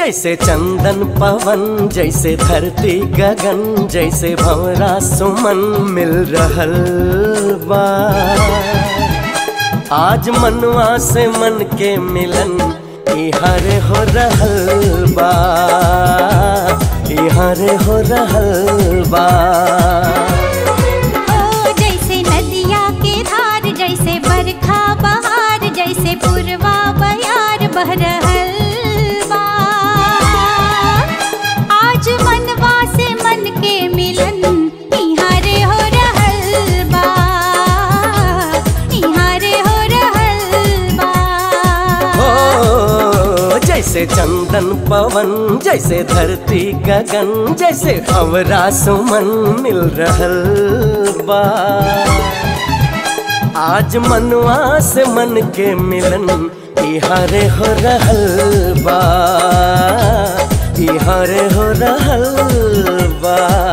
जैसे चंदन पवन जैसे धरती गगन जैसे भंवरा सुमन मिल रहल बा आज मनवा से मन के मिलन इहर हो रहल बा इहर हो रहल बा ओ जैसे नदिया के धार जैसे बरखा बहार जैसे पुरवा बयार बह रहल बा आज मनवा से मन के मिलन इहारे हो रहल बा इहारे हो रहल बा हो जैसे चंदन पवन जैसे धरती गगन जैसे अवरा सुमन मिल रहल बा आज मनवा से मन के मिलन इहारे हो रहल बा इहारे हो रहल बा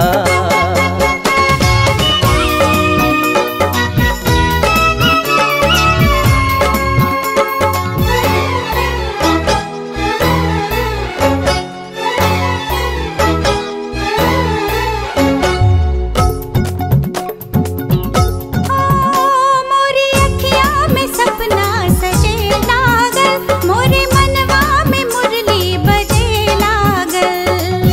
मोरी अखिया में सपना सजे लागल मोरे मनवा में मुरली बजे लागल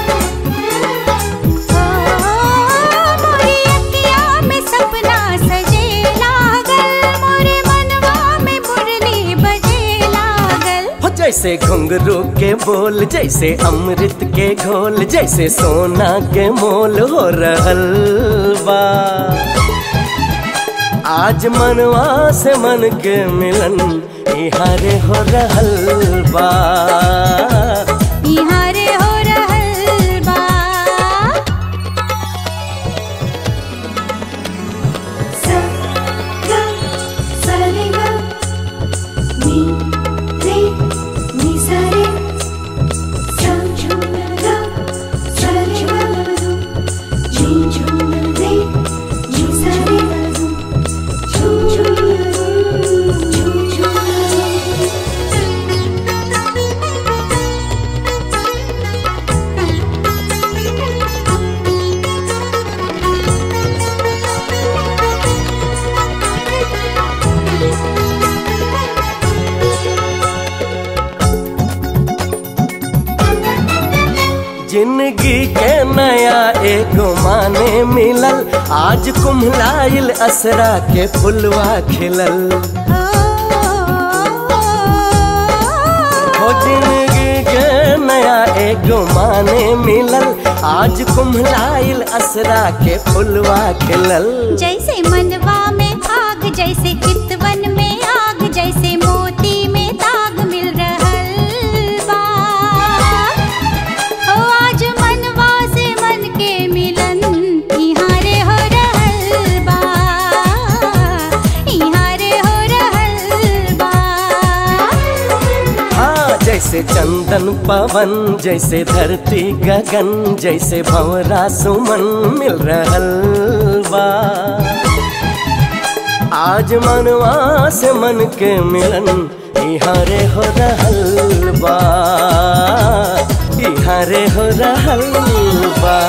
ओ मोरी अखिया में सपना सजे लागल मोरे मनवा में मुरली बजे लागल हो जैसे घुंघरू के बोल जैसे अमृत के घोल जैसे सोना के मोल हो रहल बा आज मनवा से मन के मिलन इहारे हो रहल बा इहारे हो रहल बा सा गा सा रे गा नी रे नी सा रे सा झुम गा सा रे गा जी झुम रे जी सा रे झुम झुम झुम झुम जिंदगी के नया एक माने मिलल आज कुम्हलाइल असरा के फुलवा खिलल हो जिंदगी के नया एक माने मिलल आज कुम्हलाइल असरा के फुलवा खिलल जैसे मनवा में आग जैसे चितवन में आग जैसे मोती में दाग मिल रहल बा ओ आज मनवा से मन के मिलन इहारे हो रहल बा इहारे हो रहल बा हाँ जैसे चंदन पवन जैसे धरती गगन जैसे भंवरा सुमन मिल रहल बा आज मनवा से मन के मिलन इहारे हो रहल बा इहारे हो रहल बा